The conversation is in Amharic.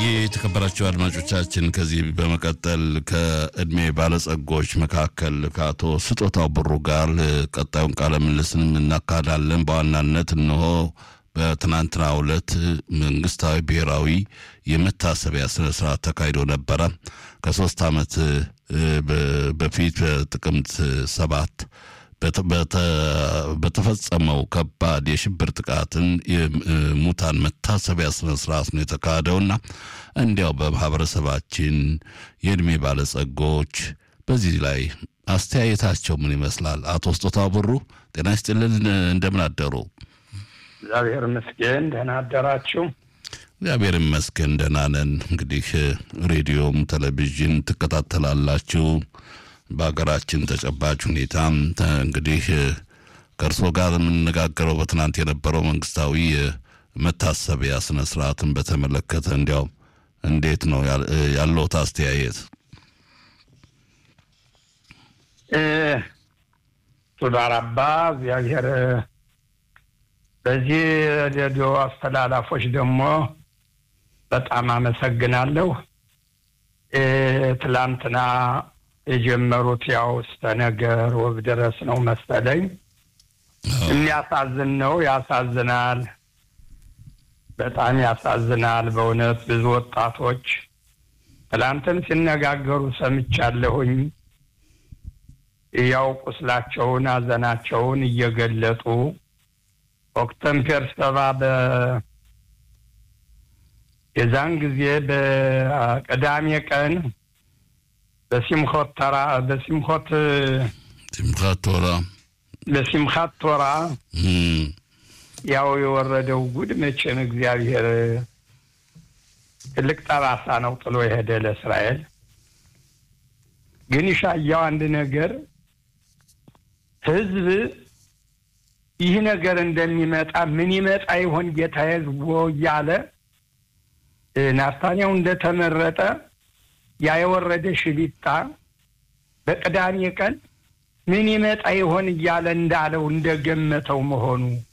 የተከበራቸው አድማጮቻችን ከዚህ በመቀጠል ከእድሜ ባለጸጎች መካከል ከአቶ ስጦታው ብሩ ጋር ቀጣዩን ቃለ ምልልስንም እናካሄዳለን። በዋናነት እነሆ በትናንትናው ዕለት መንግስታዊ ብሔራዊ የመታሰቢያ ስነ ስርዓት ተካሂዶ ነበረ። ከሶስት ዓመት በፊት በጥቅምት ሰባት በተፈጸመው ከባድ የሽብር ጥቃትን የሙታን መታሰቢያ ስነ ስርዓት ነው የተካሄደውና እንዲያው በማህበረሰባችን የእድሜ ባለጸጎች በዚህ ላይ አስተያየታቸው ምን ይመስላል? አቶ ስጦታው ብሩ ጤና ይስጥልን፣ እንደምን አደሩ? እግዚአብሔር ይመስገን ደህና አደራችሁ? እግዚአብሔር ይመስገን ደህና ነን። እንግዲህ ሬዲዮም ቴሌቪዥን ትከታተላላችሁ በሀገራችን ተጨባጭ ሁኔታ እንግዲህ ከእርስዎ ጋር የምንነጋገረው በትናንት የነበረው መንግስታዊ መታሰቢያ ስነ ስርዓትን በተመለከተ እንዲያው እንዴት ነው ያለዎት አስተያየት? ቱዳራባ እግዚአብሔር በዚህ ሬዲዮ አስተላላፎች ደግሞ በጣም አመሰግናለሁ። ትላንትና የጀመሩት ያው እስከ ነገር ወብ ድረስ ነው መሰለኝ። የሚያሳዝን ነው፣ ያሳዝናል፣ በጣም ያሳዝናል። በእውነት ብዙ ወጣቶች ትላንትም ሲነጋገሩ ሰምቻለሁኝ። ያው ቁስላቸውን፣ ሐዘናቸውን እየገለጡ ኦክተምፔር ሰባ በ የዛን ጊዜ በቅዳሜ ቀን በሲምኮት ተራ በሲምኮት ሲምካት ቶራ በሲምካት ቶራ ያው የወረደው ጉድ መቼም እግዚአብሔር ትልቅ ጠባሳ ነው ጥሎ የሄደ ለእስራኤል። ግን ይሻያው አንድ ነገር ህዝብ ይህ ነገር እንደሚመጣ ምን ይመጣ ይሆን ጌታ ህዝቦ እያለ ናታንያው እንደተመረጠ ያ የወረደ ሽቢታ በቅዳሜ ቀን ምን ይመጣ ይሆን እያለ እንዳለው እንደገመተው መሆኑ